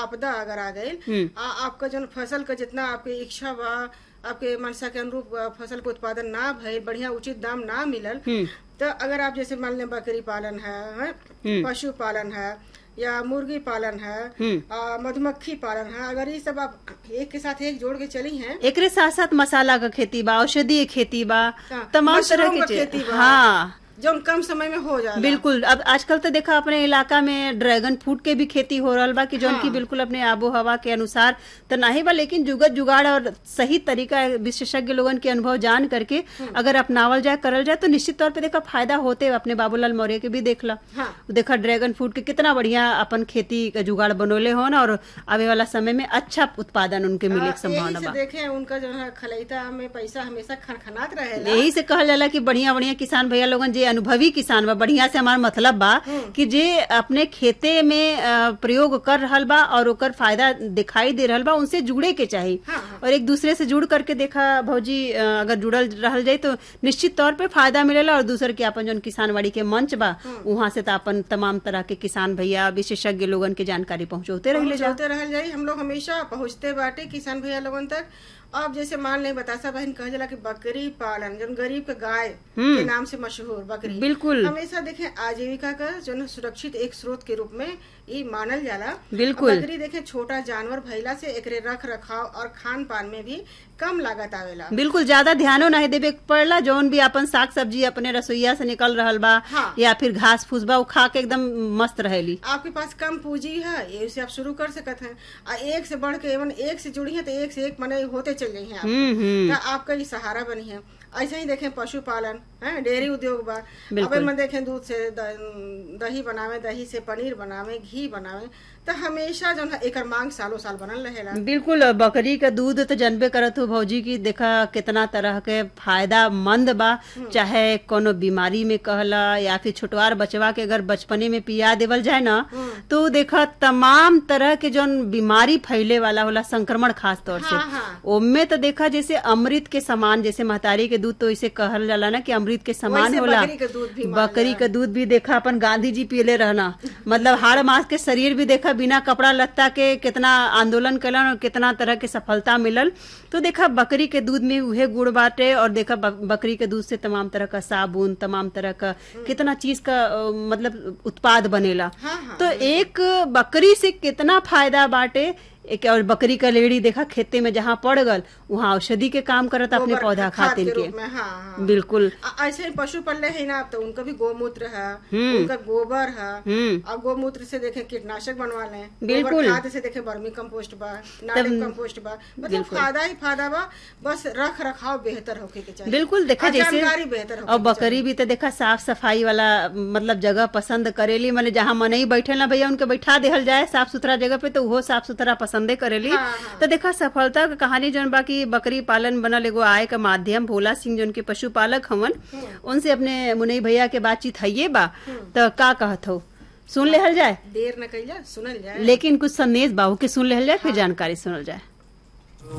आपदा अगर आ गई हम्म। आ, आपका जो फसल का जितना आपके इच्छा बा आपके मनसा के अनुरूप आ, फसल के उत्पादन ना भइल बढ़िया उचित दाम ना मिलल हम्म। तो अगर आप जैसे मान लें बकरी पालन है, है पशु पालन है या मुर्गी पालन है हम्म। आ, मधुमक्खी पालन है अगर ये सब आप एक के साथ एक जोड़ के चली हैं एकरे साथ साथ मसाला का खेती बा औषधीय खेती बा हाँ, तमाम तरह मशरूम के का चीज- खेती बा। हाँ जो कम समय में हो जाए बिल्कुल अब आजकल तो देखा अपने इलाका में ड्रैगन फ्रूट के भी खेती हो रहा बा कि जौन की बिल्कुल अपने आबो हवा के अनुसार तो नहीं बा लेकिन जुगत जुगाड़ और सही तरीका विशेषज्ञ लोगन के अनुभव जान करके अगर अपनावल जाए करल जाए तो निश्चित तौर पे देखा फायदा होते अपने बाबूलाल मौर्य के भी देखला हाँ। देखा ड्रैगन फ्रूट के कितना बढ़िया अपन खेती का जुगाड़ बनोले हो ना और आवे वाला समय में अच्छा उत्पादन उनके मिले के यही संभावना से बा देखे उनका जो है खलैता में पैसा हमेशा खनखनात रहेला यही से कहल जाला कि बढ़िया बढ़िया किसान भैया लोगन जे अनुभवी किसान बा बढ़िया से हमार मतलब बा कि जे अपने खेते में अ, प्रयोग कर रहल बा और ओकर फायदा दिखाई दे रहल बा उनसे जुड़े के चाही हाँ। और एक दूसरे से जुड़ करके देखा भौजी अ, अगर जुड़ल रहल जाए तो निश्चित तौर पे फायदा मिलेला और दूसर के अपन जौन किसानवाड़ी के मंच बा वहां से तो अपन तमाम तरह के किसान भैया विशेषज्ञ लोगन के जानकारी पहुंचौते रहिले जा पहुंचते रहल जाई हम लोग हमेशा पहुंचते बाटे किसान भैया लोगन तक अब जैसे मान लें बतासा बहन कह जाला कि बकरी पालन जो गरीब के गाय के नाम से मशहूर बकरी बिल्कुल हमेशा देखें आजीविका का जो है सुरक्षित एक स्रोत के रूप में ये मानल जाला बिल्कुल। बकरी देखें छोटा जानवर भइला से एकरे रख रखाव और खान पान में भी कम लागत आवेला बिल्कुल ज्यादा ध्यानो नहीं देवे के पड़ला जौन भी अपन साग सब्जी अपने रसोईया से निकल रहल बा हाँ। या फिर घास फूस बा उ खा के एकदम मस्त रहेली आपके पास कम पूंजी है ये से आप शुरू कर सकत हैं आ एक से बढ़ के एवं एक से जुड़ी है तो एक से एक मने होते चल गई हैं आप हम्म हम्म तो आपका ये सहारा बनी है ऐसे ही देखें पशुपालन है डेयरी उद्योग बा बिल्कुल। अब में देखें दूध से द- दही बनावे दही से पनीर बनावे घी बनावे तो हमेशा जो है एकर मांग सालों साल बनल रहेला बिल्कुल बकरी का दूध तो जनबे करत हो भौजी की देखा कितना तरह के फायदा मंद बा चाहे कोनो बीमारी में कहला या फिर छोटवार बचवा के अगर बचपने में पिया देवल जाए ना तो देखा तमाम तरह के जौन बीमारी फैले वाला होला संक्रमण खास तौर से हाँ, हाँ। ओमे तो देखा जैसे अमृत के समान जैसे महतारी के दूध तो इसे कहल जाला ना कि अमृत के समान वैसे होला बकरी के दूध भी मानल बकरी का दूध भी देखा अपन गांधी जी पियले रहना मतलब हाड़ मास के शरीर भी देखा बिना कपड़ा लत्ता के कितना आंदोलन कलन और कितना तरह के सफलता मिलल तो देखा बकरी के दूध में उहे गुड़ बाटे और देखा बक- बकरी के दूध से तमाम तरह का साबुन तमाम तरह का कितना चीज का अ, मतलब उत्पाद बनेला हाँ, हाँ। तो एक बकरी से कितना फायदा बाटे एक और बकरी का लेड़ी देखा खेते में जहाँ पड़ गल वहाँ औषधि के काम करत अपने गोबर पौधा खाद खातिर के के रूप में हाँ हाँ बिल्कुल आ- ऐसे ही पशु पल्ले है ना तो उनका भी गोमूत्र है उनका गोबर है हम्म और गोमूत्र से देखें कीटनाशक बनवा लें बिल्कुल। गोबर खाद से देखें वर्मी कंपोस्ट बा नारियल कंपोस्ट बा मतलब फायदा ही फायदा बा बस रख रखाव बेहतर होके के चाहिए बिल्कुल देखा और जैसे जानकारी बेहतर होके और के बकरी भी तो देखा साफ सफाई वाला मतलब जगह पसंद करेली माने जहाँ मनई बैठे ना भैया उनके बैठा देहल जाए साफ सुथरा जगह पे तो वो साफ सुथरा पसंदे करेली हाँ, हाँ। तो देखा सफलता का कहानी जौन बाकी बकरी पालन बनल एगो आय का माध्यम भोला सिंह जौन के पशुपालक हवन उनसे अपने मुनई भैया के बातचीत है बा तो का कहत हो सुन लेहल जाए देर न कइला सुनल जाए लेकिन कुछ संदेश बाहू के सुन लेहल जाए फिर जानकारी सुनल जाए